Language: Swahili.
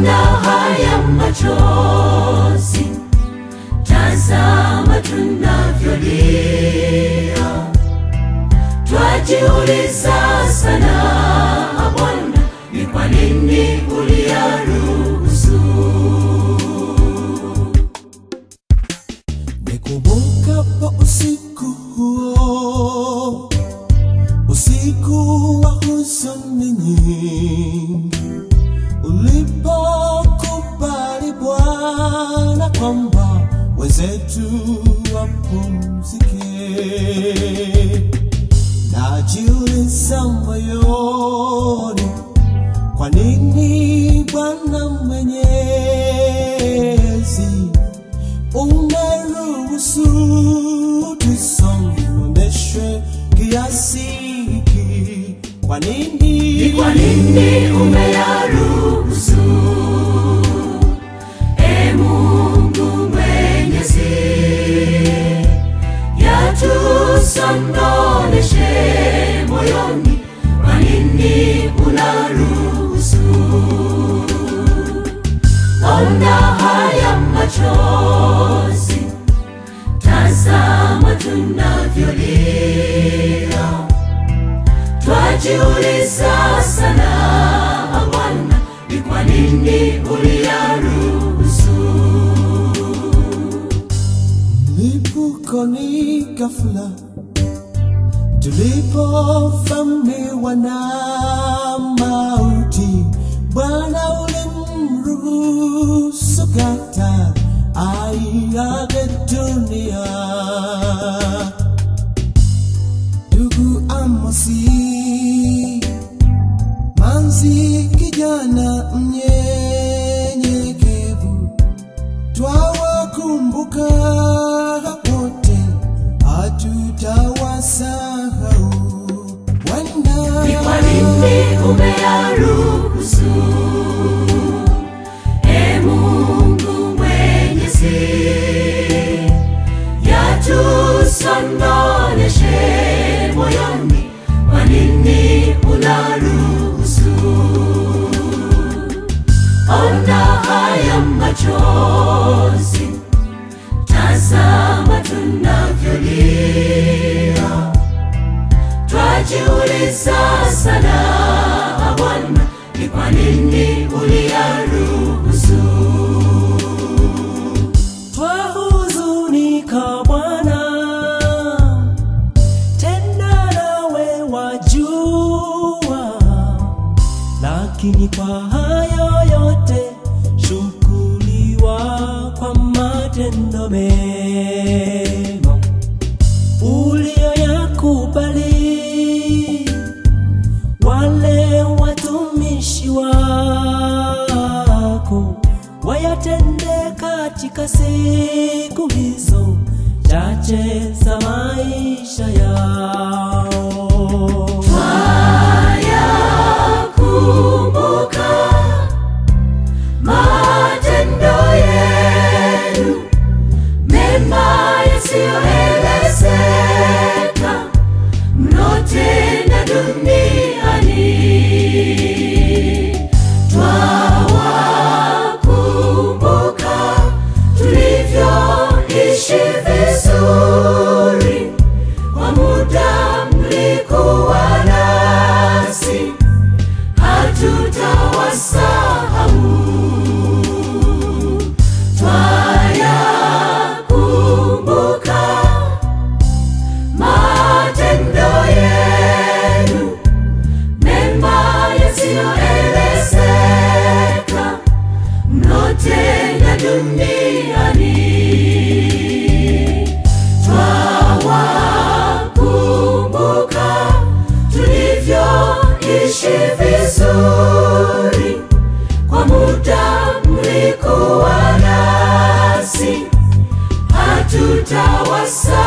ona haya machozi, tazama tunavyolia, twajiuliza sana Bwana, ni kwa nini uliyaruhusu? Nikumbukapo usiku huo, usiku wa huzuni nyingi, ulipokubali Bwana kwamba wenzetu wapumzike, najiuliza moyoni, kwa nini Bwana Mwenyezi umeruhusu tusononeshwe kiasi hiki? Kwa nini? Ni kwa nini umeyaruhusu? E Mungu Mwenyezi, yatusononeshe moyoni, kwa nini unaruhusu? Ona haya machozi, tazama tunavyolia twajiuliza sana Bwana, ni kwa nini uliyaruhusu? Lipukoni ghafla tulipovamiwa na mauti, Bwana ulimruhusu kata aiage dunia. Ndugu Amosi, Manzi, kijana mnyenyekevu, twawakumbuka wote, hatutawasahau Bwana. Ni kwa nini umeyaruhusu? E Mungu Mwenyezi, yatusononeshe moyoni, kwa nini unaruhusu? Ona haya machozi, tazama tunavyolia, twajiuliza sana Bwana, ni kwa nini uliyaruhusu? Twahuzunika Bwana, tena nawe wajua, lakini kwa hayo yote shukuriwa kwa matendo mema uliyoyakubali wale watumishi wako wayatende katika siku hizo chache za maisha yao. Twayakumbuka matendo yenu mema yasiyoelezeka mnotenda duniani. Twawakumbuka tulivyoishi vizuri kwa muda mlikuwa nasi, hatutawasahau. Twayakumbuka matendo yenu mema yasiyoelezeka mnotenda duniani. Twawakumbuka tulivyoishi vizuri kwa muda mlikuwa nasi, hatutawasa